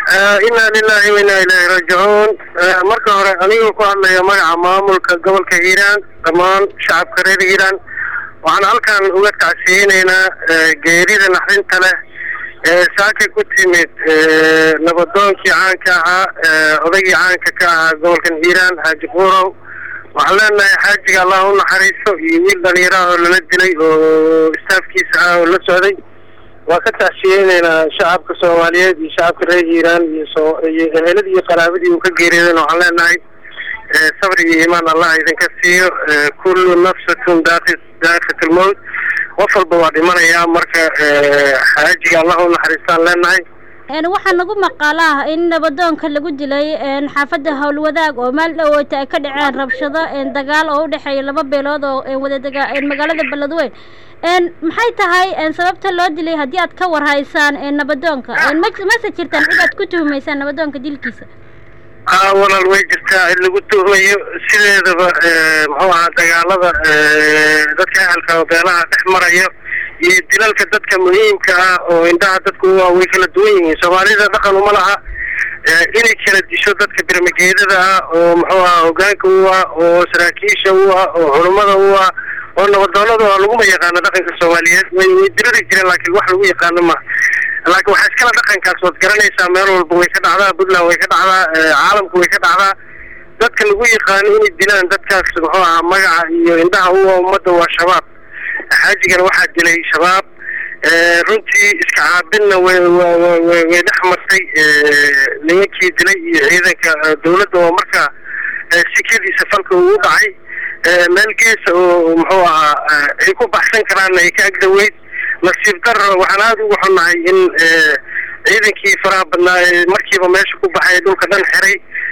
inaa lilahi wa inaa ilaahi raajicuun marka hore anigoo ku hadlaya magaca maamulka gobolka hiiraan dhammaan shacabka reer hiiraan waxaan halkan uga tacsiyeyneynaa geerida naxdinta leh ee saaka ku timid nabadoonkii caanka ahaa odaygii caanka ka ahaa gobolkan hiiraan xaaji quurow waxaan leenahay xaajiga allah u naxariisto iyo wiil dhalinyaraha oo lala dilay oo istaafkiisa ah oo la socday waa ka tacsiyeyneynaa shacabka soomaaliyeed iyo shacabka reer hiiraan iyo soo iyo eheladii iyo qaraabadii uu ka geeriyooden waxaan leenahay sabri iyo iimaan allah idinka siiyo kullu nafsatun daaqi daaqat lmowt qof walba waa dhimanayaa marka xaajiga allah u naxariistaan leenahay waxaa nagu maqaalo ah in nabadoonka lagu dilay xaafadda howlwadaag oo maal dhawoota ay ka dhaceen rabshado dagaal oo u dhexeeya laba beelood oo wadadega magaalada beledweyn maxay tahay sababta loo dilay haddii aad ka warhaysaan nabadoonka mase jirtaan cid aad ku tuhumaysaan nabadoonka dilkiisa a walaal way jirtaa in lagu tuhmayo sideedaba muxuu ahaa dagaalada dadka ahalka beelaha dhex marayo iyo dilalka dadka muhiimka ah oo indhaha dadku waa way kala duwan yihiin soomaalida dhaqan uma laha inay kala disho dadka birmageedada ah oo muxuu ahaa hogaanka u ah oo saraakiisha u ah oo culummada u ah oo nabadoonada oo laguma yaqaano dhaqanka soomaaliyeed way way diriri jireen laakiin wax lagu yaqaano ma laakiin waxaa iskala dhaqankaas waad garanaysaa meel walba way ka dhacdaa puntland way ka dhacdaa caalamku way ka dhacdaa dadka lagu yaqaano inay dilaan dadkaas muxuu ahaa magaca iyo indhaha u ah ummadda waa shabaab xaajigana waxaa dilay shabaab runtii iska caabinna way way way dhex martay nimankii dilay iyo ciidanka dawladda oo markaa sikadiisa falka uu dhacay meel geesa oo muxuu ahaa ay ku baxsan karaanna ay ka agdaweyd nasiib daro waxaan aada ugu xunnahay in ciidankii faraha badnaa ee markiiba meesha ku baxay dhulka dhan xiray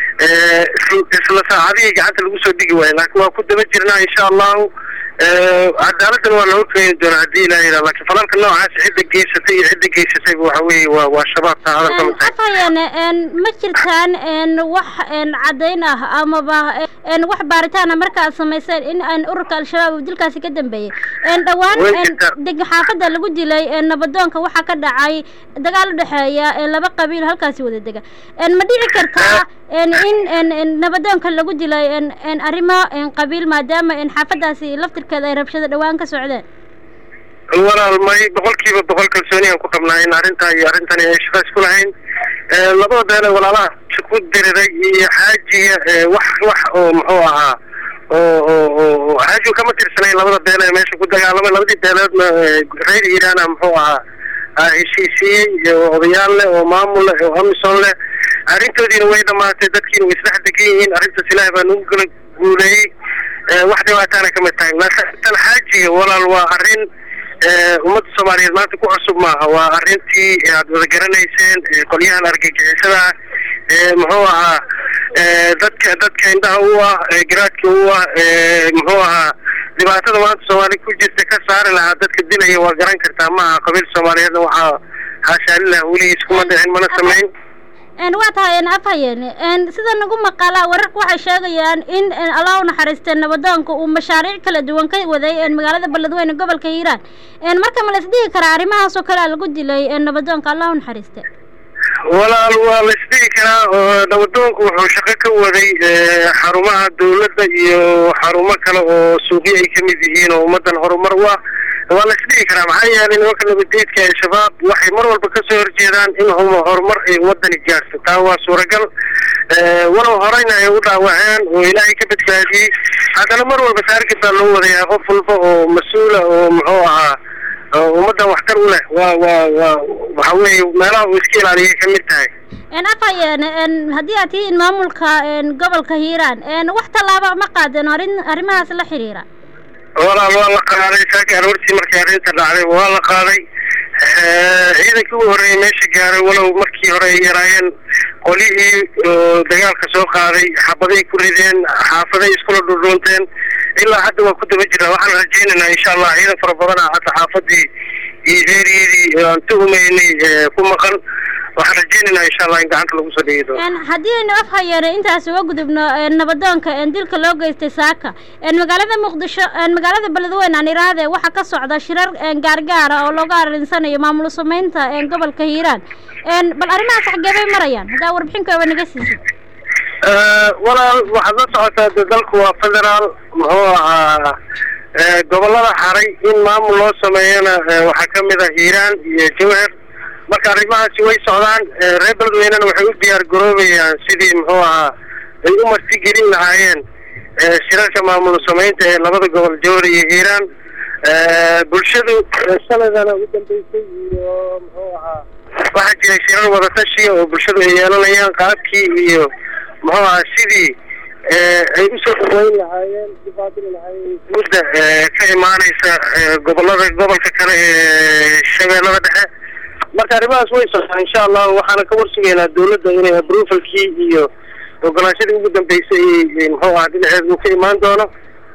isla saacadihii gacanta lagu soo dhigi waayo laakiin waa ku daba jirnaa insha allahu cadaaladdan waa la horkeeni doonaa haddii ilaha yidhaha laakiin falalka noocaas cidda geysatay iyo cidda geysatayba waxa weeye waa waa shabaab taa hadalka ma tahay afhayeen ma jirtaan wax caddayn ah amaba wax baaritaana marka aad samayseen in aan ururka al-shabaab uu dilkaasi ka dambeeyey dhowaan deg xaafadda lagu dilay nabadoonka waxaa ka dhacay dagaal u dhexeeya laba qabiil halkaasi wada dega ma dhici kartaa in nabadoonka lagu dilay arrimo qabiil maadaama xaafaddaasi laftirkeeda ay rabshado dhowaan ka socdeen walaal may boqolkiiba boqol kalsooni aan ku qabnaa in arrintaa iyo arrintani ay shaqo isku lahayn labada beele walaalaha ku diriray iyo xaajiga wax wax oo muxuu ahaa oo oo oo xaajigu kama tirsanayn labada beele ee meesha ku dagaalamay labadii beeleedna reer iiraana muxuu ahaa heshiisiiyey oo odayaal leh oo maamul leh oo amisom leh arrintoodiina way dhamaatay dadkiina way isdhex degan yihiin arrintaas ilaahay baa nagu kala guuleeyey wax dhibaataana kama taagin laakiin tan xaajiga walaal waa arrin ummadda soomaaliyeed maanta ku cusub maaha waa arrintii aad wada garanayseen qolyahan argagixisada ah muxuu ahaa dadka dadka indhaha u ah garaadka u ah muxuu ahaa dhibaatada maanta soomaaliya ku jirta ka saari lahaa dadka dilaya waa garan kartaa maaha qabiil soomaaliyeedna waxaa haashaalilah weligiis kuma dhicin mana samayn waa tahay afhayeen sida nagu maqaalaa wararka waxay sheegayaan in allah u naxariistay nabadoonka uu mashaariic kala duwan ka waday magaalada beledweyne gobolka hiiraan marka ma la isdhihi karaa arrimahaas oo kale a lagu dilay nabadoonka allah u naxariistay walaal waa la isdhihi karaa oo nabadoonku wuxuu shaqo ka waday xarumaha dawladda iyo xarumo kale oo suuqyo ay ka mid yihiin oo ummaddan horumar u ah waa la isdhihi karaa maxaa yeelay nimanka nabadeedka ee shabaab waxay mar walba kasoo horjeedaan in horumar ay wadani gaarto taa waa suuragal walow horeyna ay u dhaawaceen oo ilaahay ka badbaadiyey haddana mar walba taarget baa loo wadayaa qof walba oo mas-uula oo muxuu ahaa ummaddan waxtar u leh waa waa waa waxa weeye meelaha uu iska ilaaliyay ka mid tahay afhayeen haddii aad tihiin maamulka gobolka hiiraan wax tallaaba ma qaadeen arrin arrimahaas la xiriira walaal waa la qaaday saaka aroortii markii arrinta dhacday waa la qaaday ciidankii ugu horreeyay meesha gaaray walow markii hore ay yaraayeen qolyihii dagaalka soo qaaday xabaday ku rideen xaafaday iskula dhudhuunteen ilaa hadda waa ku daba jirnaa waxaan rajaynaynaa insha allah ciidan fara badan ah hadda xaafadii iyo eeriyadii aan tuhumaynay ku maqan waxaan rajeynaynaa insha allah in gacanta lagu soo dhigi doono haddii aynu af hayeene intaas uga gudubno nabadoonka dilka loo geystay saaka magaalada muqdisho magaalada beledweyne aan iraahde waxaa ka socda shirar gaargaara oo looga arinsanayo maamul sameynta gobolka hiiraan bal arrimahaas xaggee bay marayaan haddaa warbixinkoaba naga siisid walaal waxaad la socotaa de dalku waa federaal muxuu ahaa gobolada haray in maamul loo sameeyana waxaa kamid ah hiiraan iyo jawhar marka arrimahaasi way socdaan reer beledweynena waxay u diyaar garoobayaan sidii muxuu ahaa ay u marti gelin lahaayeen shirarka maamul sameynta ee labada gobol jawhar iyo hiiraan bulshadu sanadana ugu dambeysay iyo muxuu ahaa waxaa jiray shirar wadatashiya oo bulshadu ay yeelanayaan qaabkii iyo muxuu ahaa sidii ay usoo dhaweyn lahaayeen ubaadili lahaayeen mudda ka imaaneysa gobolada gobolka kale ee shabeellada dhexe marka arrimahaas way socdaan insha allah waxaana ka warsugaynaa dawladda inay approvalkii iyo ogolaanshadii ugu dambeysay muxuu ahaa dhinaceed uu ka imaan doono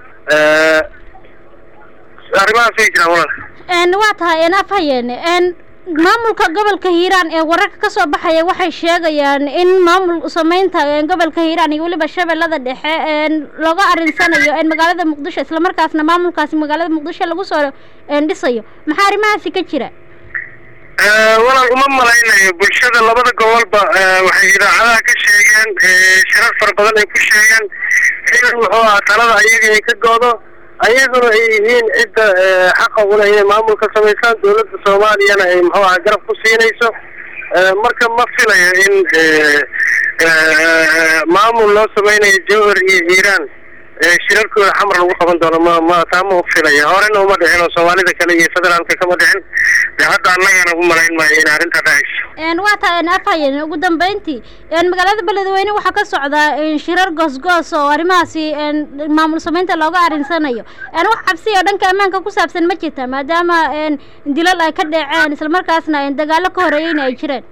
arrimahaas way jiraan walaal waa tahay af hayeene maamulka gobolka hiiraan ee wararka ka soo baxaya waxay sheegayaan in maamul sameynta gobolka hiiraan iyo weliba shabeellada dhexe looga arinsanayo magaalada muqdisho islamarkaasna maamulkaasi magaalada muqdisho lagu soo dhisayo maxaa arrimahaasi ka jira walaal uma malaynayo bulshada labada gobolba waxay idaacadaha ka sheegeen shirar fara badan ay ku sheegeen in muxuu ahaa talada ayaga ay ka goodo ayaguna ay yihiin cidda xaqa ula inay maamulka samaysaan dawladda soomaaliyana ay muxuu aha garab ku siinayso marka ma filayo in maamul loo sameynayo jawhar iyo hiiraan shirarkooda xamar lagu qaban doono ma ma taa ma ufilaya horena uma dhicin oo soomaalida kale iyo federaalka kama dhicin de hadda annagana u malayn maayo in arrintaa dhacayso waa taa afayen ugu dambeyntii magaalada beledweyne waxaa ka socda shirar goosgoos oo arrimahaasi maamul sameynta looga arinsanayo wax cabsi oo dhanka ammaanka ku saabsan ma jirta maadaama dilal ay ka dhaceen islamarkaasna dagaalo ka horeeyeyna ay jireen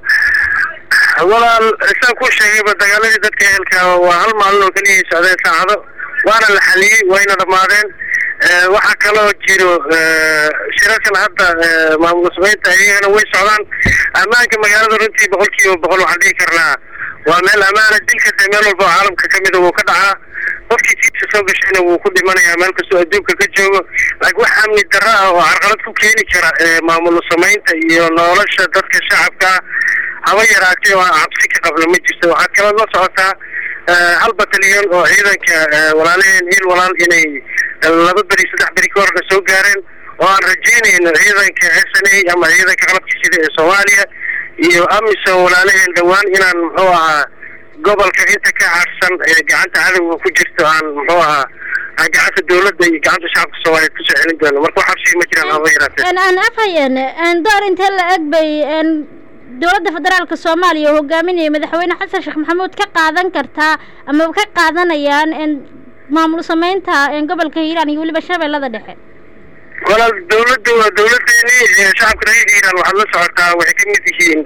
walaal saan ku sheegayba dagaaladii dadka ehelka waa hal maalin oo keliya socdeen saacado waana la xaliyey wayna dhamaadeen waxaa kaloo jiro shirarkan hadda maamul sameynta iyagana way socdaan ammaanka magaalada runtii boqol kiiba boqol waxaan dhihi karnaa waa meel amaana dilka dee meel walba oo caalamka kamida wuu ka dhacaa qofkii jiidka soo gashayna wuu ku dhimanayaa meel kastoo adduunka ka joogo laakiin wax amni darro ah oo carqalad ku keeni kara maamul sameynta iyo nolosha dadka shacabka haba yaraatee oo aan cabsi ka qabno ma jirto waxaad kaloo la socotaa hal batalyan oo ciidanka walaalaheen hiil walaal inay laba beri saddex beri ka horna soo gaareen oo aan rajeynayno ciidanka s n a ama ciidanka qalabka sida ee soomaaliya iyo amisom walaalaheen dhowaan inaan muxuu ahaa gobolka inta ka harsan ee gacanta cadowga ku jirto aan muxuu ahaa gacanta dawladda iyo gacanta shacabka soomaaliyeed kusoo celin doono marka wax habsiga ma jiraan haba yaraatee aan afhayen door intee la eg bay dowladda federaalka soomaaliya oo hogaaminaya madaxweyne xasan sheekh maxamuud ka qaadan kartaa ama ka qaadanayaan maamul sameynta gobolka hiiraan iyo weliba shabeellada dhexe walaal dawladda waa dawladeeni shacabka reer hiiraan waxaad la socotaa waxay ka mid yihiin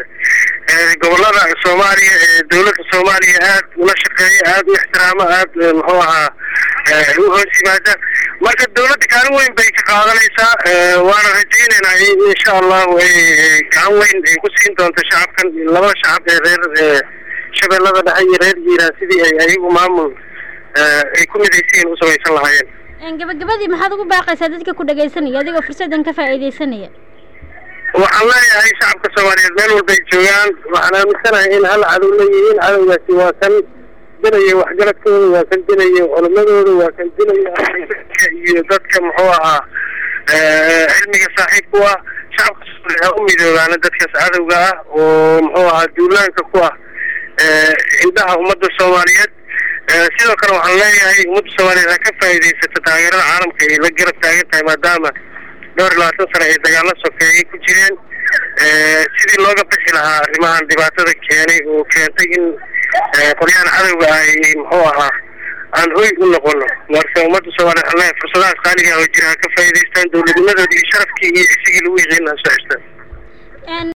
gobolada soomaaliya ee dawladda soomaaliya aad ula shaqeeya aad u ixtiraamo aad muxuu ahaa u hoos yimaada marka dawladda kaalin weyn bay ka qaadanaysaa waana rajeynaynaa insha allahu ay gacan weyn ay ku siin doonto shacabkan labada shacab ee reer shabeellada dhexe iyo reer hiiraan sidii ay ayagu maamul ay ku midaysiin u samaysan lahaayeen gabagabadii maxaad ugu baaqaysaa dadka ku dhagaysanaya adigoo fursadan ka faa'iidaysanaya waxaan leeyahay shacabka soomaaliyeed meel walbay joogaan waxaan aaminsanahay in hal cadow leeyihiin cadowgaasi waa kan dilaya waxgaradkooda waa kan dilaya culamadooda waa kan dilaya iyo dadka muxuu ahaa cilmiga saaxiibku ah shacabka soomaaliyeed ha u midoobaana dadkaas cadowga ah oo muxuu ahaa duulaanka ku ah indhaha ummadda soomaaliyeed sidoo kale waxaan leeyahay ummadda soomaaliyeed ha ka faa'iidaysato taageerada caalamka ay la garab taagan tahay maadaama dhowr iyo labaatan sano ay dagaalo sokeeyey ku jireen sidii looga bixi lahaa arrimahan dhibaatada keenay oo keentay in qolyahan cadowga ay muxuu ahaa aan hoy u noqono marka ummadda soomaaliyeed waxaan leeyahay fursadahaas qaaliga oo jira ha ka faa'iidaystaan dowladnimadoodii iyo sharafkii iyo isigii lagu yiqiin ha soo xirtaan